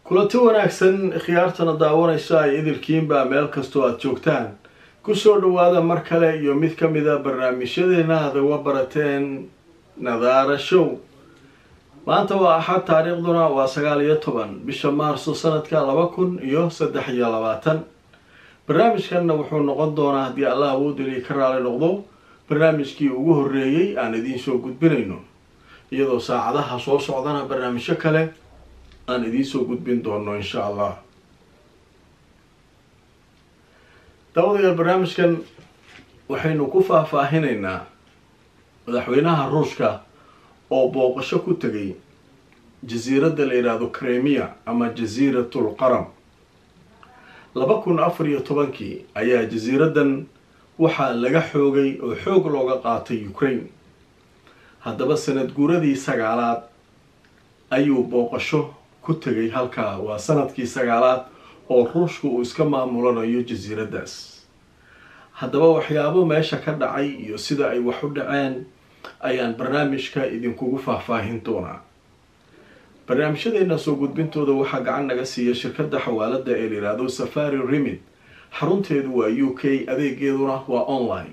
kulanti wanaagsan khiyaartana daawanaysa ay idilkiinbaa meel kastoo aada joogtaan kusoo dhawaada mar kale iyo mid ka mida barnaamijyadeena aad uga barateen nadaara show maanta waa axad taariikhduna waa sagaal iyo toban bisha maarso sanadka laba kun iyo saddex iyo labaatan barnaamijkanna wuxuu noqon doonaa haddii allah awoodeli ka raali noqdo barnaamijkii ugu horreeyey aan idiin soo gudbinayno iyadoo saacadaha soo socdana barnaamijyo kale aan idiin soo gudbin doono insha allah daawadayaal barnaamijkan waxaynu ku faahfaahinaynaa madaxweynaha ruushka oo booqasho ku tegay jasiiradda la yidhaahdo kremia ama jasiiratul qaram laba kun afar iyo tobankii ayaa jasiiraddan waxaa laga xoogay oo xoog looga qaatay ukraine haddaba sanad guuradii sagaalaad ayuu booqasho ku tegay halkaa waa sanadkii sagaalaad oo ruushka uu iska maamulanayo jasiiraddaas haddaba waxyaabo meesha ka dhacay iyo sida ay wax u dhaceen ayaan barnaamijka idinkugu faahfaahin doonaa barnaamijyadeena soo gudbintooda waxaa gacan naga siiya shirkadda xawaalada ee layidhaahdo safari remid xarunteedu waa u k adeegeeduna waa online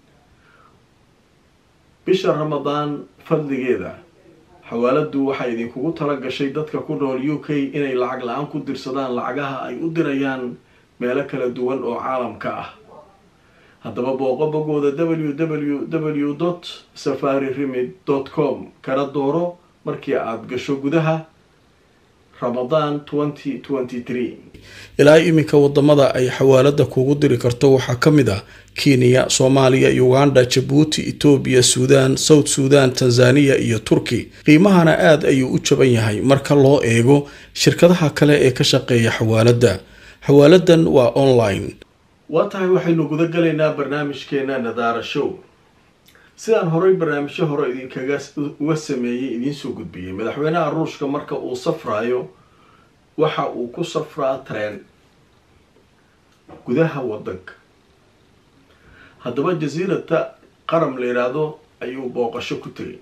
bisha ramadaan fadligeeda xawaaladu waxay idinkugu tala gashay dadka ku nool u k inay lacag la-aan ku dirsadaan lacagaha ay u dirayaan meelo kala duwan oo caalamka ah haddaba booqo bogooda w w w dot safari remid dot com kana dooro markii aada gasho gudaha ramadaan twenty twenty three ilaa iminka wadamada ay xawaalada kugu diri karto waxaa ka mid ah kenya soomaaliya uganda jabuuti etoobiya suudaan south suudan tanzaniya iyo turki qiimahana aada ayuu u jaban yahay marka loo eego shirkadaha kale ee ka shaqeeya xawaalada xawaaladan waa online waa tahay waxaynu guda galaynaa barnaamijkeena nadaara show sidaan horey barnaamijyo hore idinkaga uga sameeyey idiinsoo gudbiyey madaxweynaha ruushka marka uu safraayo waxa uu ku safraa tareen gudaha wadanka haddaba jasiirata qaram la yidhaahdo ayuu booqasho ku tegay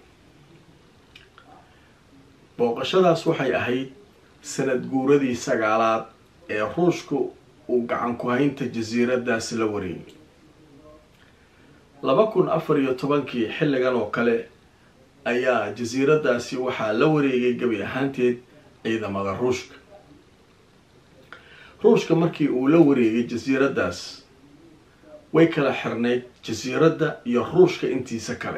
booqashadaas waxay ahayd sanad guuradii sagaalaad ee ruushka uu gacan ku haynta jasiiradaas la wareegay laba kun afar iyo tobankii xilligan oo kale ayaa jasiiradaasi waxaa la wareegay gebi ahaanteed ciidamada ruushka ruushka markii uu la wareegay jasiiradaas way kala xirnayd jasiiradda iyo ruushka intiisa kale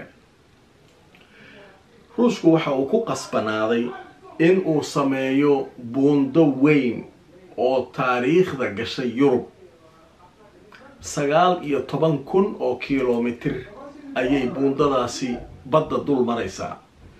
ruushku waxa uu ku qasbanaaday in uu sameeyo buundo weyn oo taariikhda gashay yurub sagaal iyo toban kun oo kilomitir ayay buundadaasi badda dul maraysaa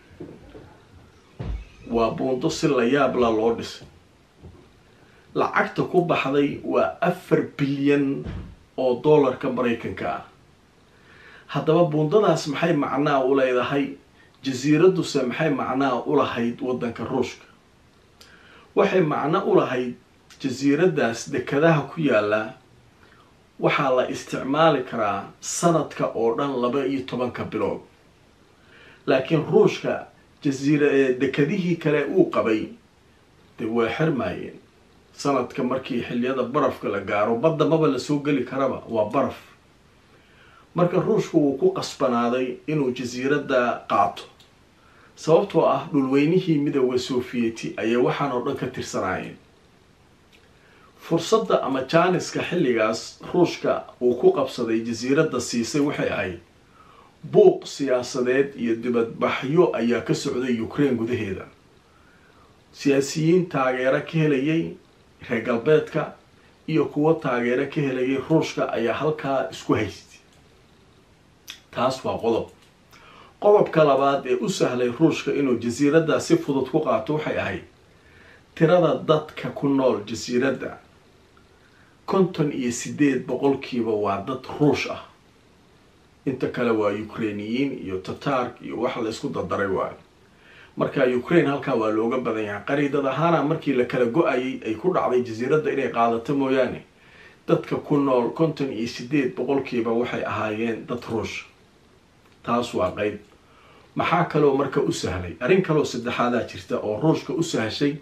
waa buundo si la yaabla loo dhisay lacagta ku baxday waa afar bilyan oo dollarka maraykanka ah haddaba buundadaas maxay macnaa u leedahay jasiiradduse maxay macnaa u lahayd waddanka ruushka waxay macno u lahayd jasiiraddaas dekadaha ku yaala waxaa la isticmaali karaa sanadka oo dhan laba iyo tobanka bilood laakiin ruushka jasiira dekadihii kale uu qabay dee waa xirmaayeen sanadka markii xiliyada barafka la gaaro badda maba lasoo geli karaba waa baraf marka ruushku wuu ku qasbanaaday inuu jasiiradda qaato sababtoo ah dhulweynihii midooda sofiyeeti ayay waxaan oo dhan ka tirsanaayeen fursadda ama jaaniska xilligaas ruushka uu ku qabsaday jasiiradda siisay waxay ahayd buuq siyaasadeed iyo dibadbaxyo ayaa ka socday ukraine gudaheeda siyaasiyiin taageero ka helayay reer galbeedka iyo kuwo taageero ka helayay ruushka ayaa halkaa isku haystay taas waa qodob qodobka labaad ee u sahlay ruushka inuu jasiiradda si fudud ku qaato waxay ahayd tirada dadka ku nool jasiiradda konton iyo sideed boqolkiiba waa dad ruush ah inta kale waa ukrainiyiin iyo tatark iyo wax la isku dardaray waayo marka ukraine halkaa waa looga badan yahay qariidad ahaana markii la kala go-ayay ay ku dhacday jasiiradda inay qaadato mooyaane dadka ku nool konton iyo sideed boqolkiiba waxay ahaayeen dad ruush taas waa qeyb maxaa kaloo marka u sahlay arrin kaloo saddexaadaa jirta oo ruushka u sahashay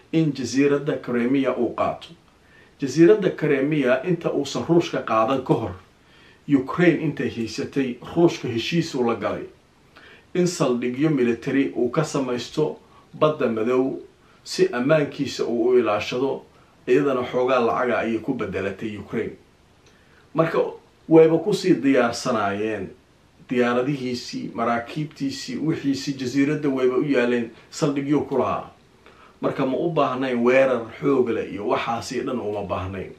in jasiiradda kremiya uu qaato jasiiradda kremiya inta uusan ruushka qaadan ka hor ukraine intay haysatay ruushka heshiisuu la galay in saldhigyo military uu ka samaysto badda madow si ammaankiisa uu u ilaashado iyadana xoogaa lacaga ayay ku bedelatay ukraine marka wayba kusii diyaarsanaayeen diyaaradihiisii maraakiibtiisii wixiisii jasiiradda wayba u yaaleen saldhigyo ku lahaa marka ma u baahnayn weerar xoogle iyo waxaasi dhan uma baahnayn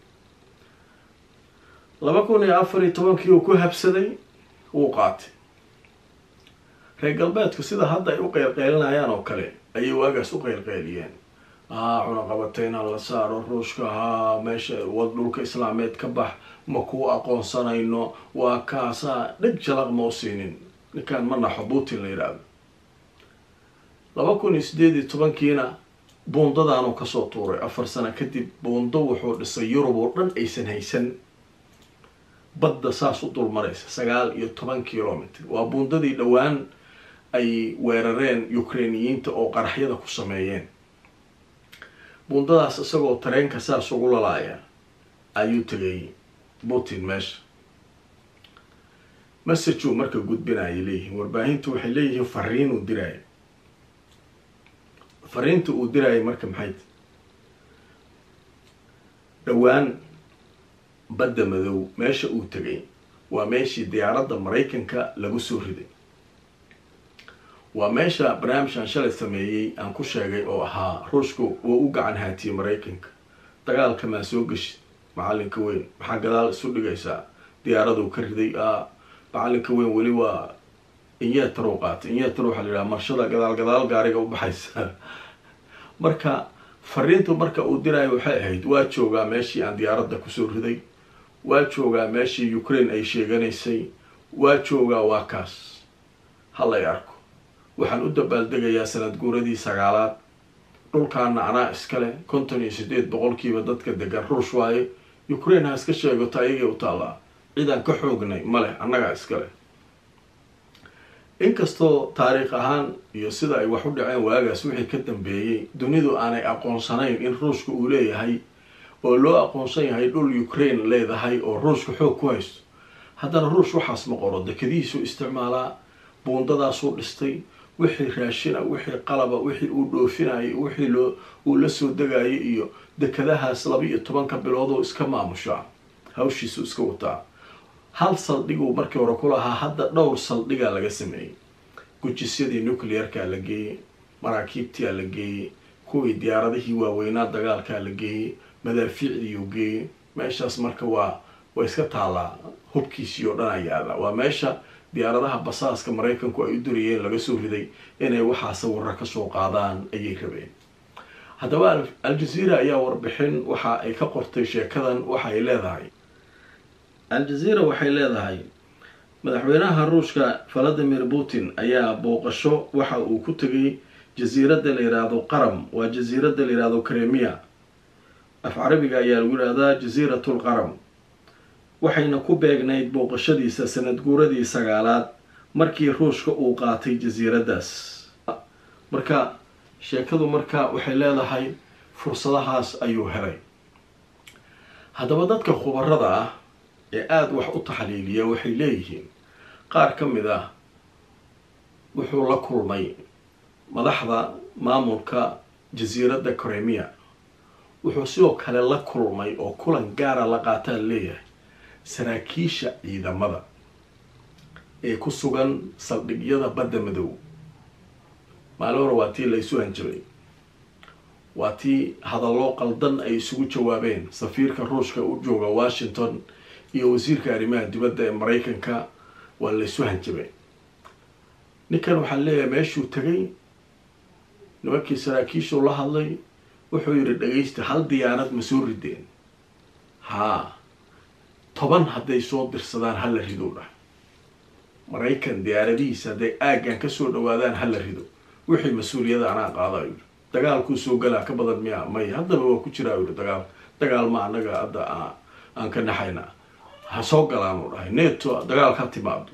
laba kun iyo afar iyo tobankii uu ku habsaday wuu qaatay reer galbeedku sida hadda ay u qeylqeylinayaan oo kale ayay waagaas u qeylqeyliyeen haa cunaqabatayna la saaro ruushka haa meesha wad dhulka islaameed ka bax ma kuu aqoonsanayno waa kaasaa dheg jalaq ma u siinin ninkaan ma naxo putin la yidhaahdo laba kun iyo sideed iyo tobankiina buundadaanuu kasoo tuuray afar sano kadib buundo wuxuu dhisay yurub oo dhan aysan haysan badda saas u dulmaraysa sagaal iyo toban kilomitr waa buundadii dhowaan ay weerareen ukrainiyiinta oo qaraxyada ku sameeyeen buundadaas isagoo tareenka saas ugu lalaaya ayuu tegay putin meesha messageu marka gudbinayay leeyihiin warbaahintu waxay leeyihiin fariin uu diraayo fariinta uu diraayo marka maxay t dhowaan badda madow meesha uu tegay waa meeshii diyaaradda maraykanka lagu soo riday waa meesha barnaamijkan shalay sameeyey aan ku sheegay oo ahaa ruushku wuu u gacan haatiyey maraykanka dagaalka maa soo geshid macalinka weyn maxaa gadaal isu dhigaysaa diyaaraduu ka riday a macalinka weyn weli waa inyeetaruu qaatay inyeetar waxaa la yidhaha marshada gadaal gadaal gaariga u baxaysa marka fariintu marka uu diraayo waxay ahayd waa joogaa meeshii aan diyaaradda kusoo riday waa joogaa meeshii ukraine ay sheeganaysay waa joogaa waa kaas halay arko waxaan u dabaaldegayaa sanad guuradii sagaalaad dhulkaana anaa iskale konton iyo sideed boqolkiiba dadka degan ruush waaye ukraine ha iska sheegato ayagay u taallaa cidaan ka xoognay maleh annagaa iskale inkastoo taariikh ahaan iyo sida ay wax u dhaceen waagaas wixii ka dambeeyey dunidu aanay aqoonsanayn in ruushka uu leeyahay oo loo aqoonsan yahay dhul ukraine leedahay oo ruushka xoog ku haysto haddana ruush waxaas ma qoro dekadihiisuu isticmaalaa buundadaasuu dhistay wixii raashina wixii qalaba wixii uu dhoofinayay wixii loo uu la soo degayay iyo dekadahaas laba iyo tobanka biloodoo iska maamushaa hawshiisu iska wataa hal saldhiguu markii hore ku lahaa hadda dhowr saldhigaa laga sameeyey gujisyadii nuclearkaa la geeyey maraakiibtiaa la geeyey kuwii diyaaradihii waaweynaa dagaalkaa la geeyey madaafiicdiiuu geeyey meeshaas marka waa waa iska taallaa hubkiisii oo dhan ayaala waa meesha diyaaradaha basaaska maraykanku ay u durayeen laga soo riday inay waxaa sawiro kasoo qaadaan ayay rabeen haddaba al-jazeera ayaa warbixin waxa ay ka qortay sheekadan waxa ay leedahay al-jazeera waxay leedahay madaxweynaha ruushka valadimir putin ayaa booqasho waxa uu ku tegay jasiiradda la yidhaahdo qaram waa jasiiradda la yidhaahdo kremia af carabiga ayaa lagu yidhahdaa jasiiratul qaram waxayna ku beegnayd booqashadiisa sanad guuradii sagaalaad markii ruushka uu qaatay jasiiraddaas marka sheekadu marka waxay leedahay fursadahaas ayuu helay haddaba dadka khubarada ah ee aada wax u taxliiliya waxay leeyihiin qaar ka mid ah wuxuu la kulmay madaxda maamulka jasiiradda kremia wuxuu sidoo kale la kulmay oo kulan gaara la qaataa leeyahay saraakiisha ciidamada ee ku sugan saldhigyada badda madow maalin hore waa tii la isu hanjabay waa tii hadallo qaldan ay isugu jawaabeen safiirka ruushka u jooga washington iyo wasiirka arrimaha dibadda ee maraykanka waa la isu hanjabay ninkan waxaa leeyahay meeshuu tegay nimankii saraakiishuu la hadlay wuxuu yidhi dhagaysta hal diyaarad ma soo rideen haa toban hadday soo dirsadaan hala rido dhah maraykan diyaaradihiisa hadday aaggan kasoo dhawaadaan hala rido wixii mas-uuliyada anaa qaada yidhi dagaalkuu soo galaa ka badan miya may haddaba waa ku jiraa yidhi dagaal dagaal ma anaga hadda aan ka naxayna ha soo galaanu dhahay neto dagaal ka timaado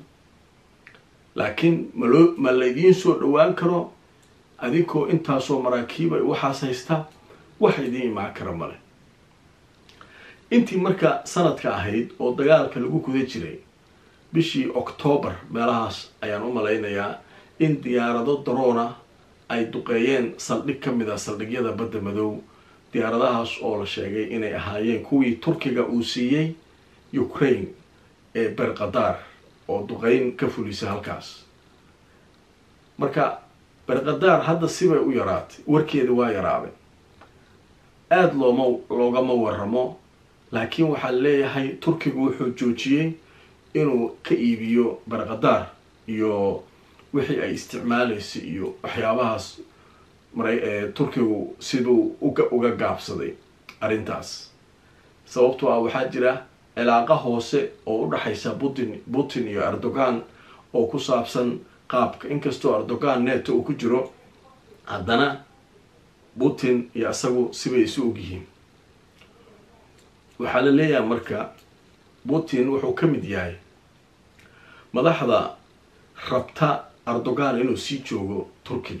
laakiin maloo ma laydiin soo dhawaan karo adinkoo intaasoo maraakiiba waxaas haysta wax idiin imaan kara male intii marka sanadka ahayd oo dagaalka lagu guda jiray bishii octoobar meelahaas ayaan u malaynayaa in diyaarado daroona ay duqeeyeen saldhig ka mid a saldhigyada badda madow diyaaradahaas oo la sheegay inay ahaayeen kuwii turkiga uu siiyey ukraine ee berqadaar oo duqeyn ka fulisa halkaas marka berqadaar hadda sibay u yaraatay warkeeda waa yaraaday aada looma loogama waramo laakiin waxaa leeyahay turkigu wuxuu joojiyey inuu ka iibiyo berqadaar iyo wixii ay isticmaalaysay iyo waxyaabahaas mara turkigu siduu uga uga gaabsaday arrintaas sababtoo ah waxaa jira cilaaqa hoose oo u dhexaysa putin putin iyo erdogan oo ku saabsan qaabka inkastoo erdogan neto uu ku jiro haddana putin iyo isagu sibay isu ogyihiin waxaa la leeyahay marka putin wuxuu ka mid yahay madaxda rabta erdogan inuu sii joogo turkiga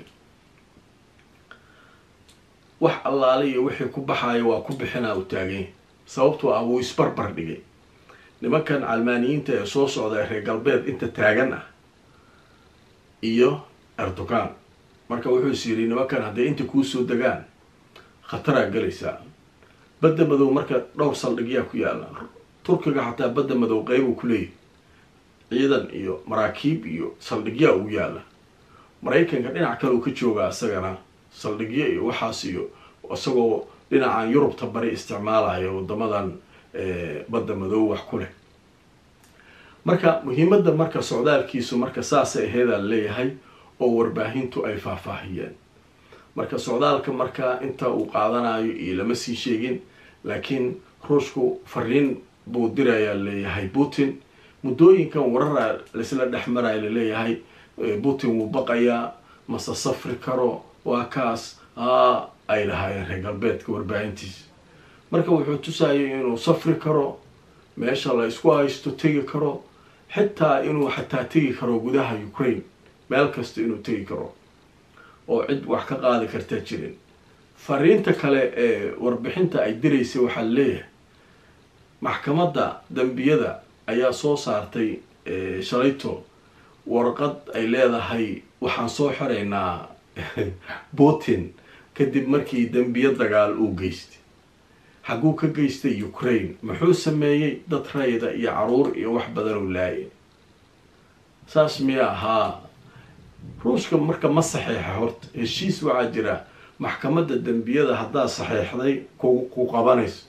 wax allaale iyo wixii ku baxaaya waa ku bixinaa u taaganya sababtoo ah wuu isbarbar dhigay nimankan calmaaniyiinta ee soo socda reer galbeed inta taagan ah iyo erdogan marka wuxuu is yidhi nimankan hadday inta kuusoo degaan khataraa gelaysaa badda madow marka dhowr saldhigyaa ku yaalla turkiga xataa badda madow qeybuu ku leeyahy ciidan iyo maraakiib iyo saldhigyaa ugu yaalla maraykanka dhinac kale uu ka joogaa isagana saldhigyo iyo waxaas iyo isagoo dhinacan yurubta bari isticmaalaya wadamadan badda madow wax ku leh marka muhiimadda marka socdaalkiisu marka saasay aheedaa leeyahay oo warbaahintu ay faahfaahiyeen marka socdaalka marka inta uu qaadanayo iyo lama sii sheegin laakiin ruushku fariin buu dirayaa leeyahay putin muddooyinkan warara laisla dhex maraya laleeyahay putin wuu baqayaa mase safri karo waa kaas aa ay lahaayeen reer galbeedka warbaahintiisa marka wuxuu tusayay inuu safri karo meesha la isku haysto tegi karo xitaa inuu xataa tegi karo gudaha ukraine meel kasta inuu tegi karo oo cid wax ka qaadi kartaa jirin fariinta kale ee warbixinta ay diraysay waxaa leeyahay maxkamadda dambiyada ayaa soo saartay shalayto warqad ay leedahay waxaan soo xiraynaa putin kadib markii dembiyo dagaal uu geystay xagguu ka geystay ukraine muxuu sameeyey dad rayda iyo caruur iyo wax badan oo laayay saas miya ahaa ruushka marka ma saxeexa horta heshiis waxaa jira maxkamadda dembiyada haddaad saxeexday ku ku qabanayso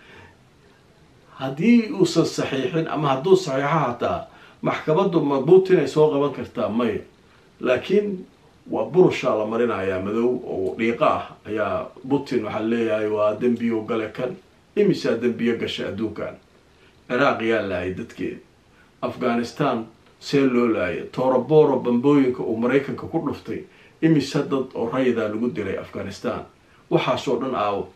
haddii uusan saxiixin ama hadduu saxiixo hataa maxkamaddu ma putin ay soo qaban kartaa maya laakiin waa burushaa la marinayaa madow oo dhiiqa ah ayaa putin waxaa leeyahay waa dembiyo gale kan imisaa dembiyo gasha adduunkan ciraaq yaa laayay dadkeeda afghanistan see loo laayay tooroboro bambooyinka uu maraykanka ku dhuftay imisa dad oo raydaa lagu dilay afghanistan waxaasoo dhan aawo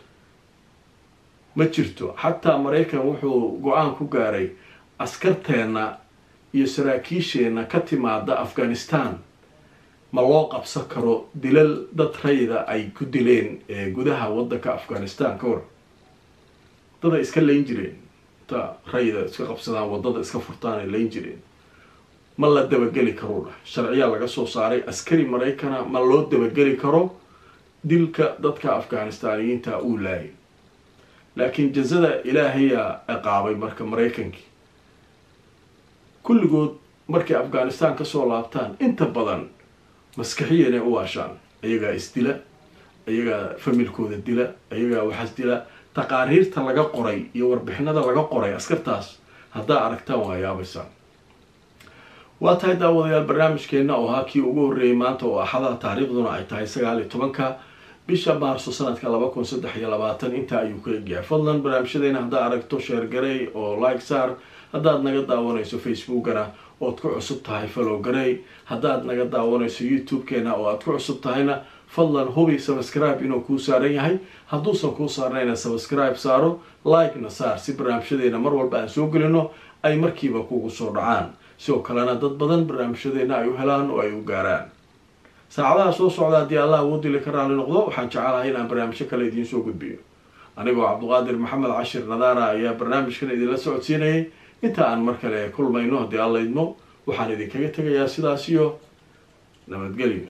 ma jirto xataa maraykan wuxuu go-aan ku gaaray askarteenna iyo saraakiisheenna ka timaada afghanistan ma loo qabsan karo dilal dad rayda ay ku dileen gudaha waddanka afghanistan ka war dad ay iska layn jireen inta rayda iska qabsadaan waddada iska furtaan ay layn jireen ma la dabageli karo dhah sharciyaa laga soo saaray askari maraykana ma loo dabageli karo dilka dadka afghanistaaniyiinta uu laayay laakiin jazada ilaahayaa ciqaabay marka maraykankii kulligood markay afghanistan kasoo laabtaan inta badan maskaxiyanay u waashaan iyagaa isdila iyagaa familkooda dila iyagaa waxaas dila taqaariirta laga qoray iyo warbixinada laga qoray askartaas haddaa aragtaan waa yaabaysaan waa tahay daawadayaal barnaamijkeenna oo ahaa kii ugu horreeyay maanta oo axadaha taariikhduna ay tahay sagaal iyo tobanka bisha maarso sanadka laba kun saddex iyo labaatan intaa ayuu ka egyahay fadlan barnaamijyadeena haddaa aragto sheergarey oo like saar haddaad naga daawanayso facebookana ood ku cusub tahay follow garey haddaad naga daawanayso youtube-keena oo aad ku cusub tahayna fadlan hubi subscribe inuu kuu saaran yahay hadduusan kuu saarnayna subscribe saaro like-na saar si barnaamijyadeena mar walba aan soo gelino ay markiiba kugu soo dhacaan sidoo kalena dad badan barnaamijyadeena ay u helaan oo ay u gaaraan saacadaha soo socda haddii allah awoodili ka raali noqdo waxaan jecelahay inaan barnaamijyo kale idiin soo gudbiyo anigoo cabduqaadir maxamed cashir nadaara ayaa barnaamijkan idinla socodsiinayay inta aan mar kale kulmayno haddii alla idmo waxaan idinkaga tegayaa sidaas iyo nabadgelyo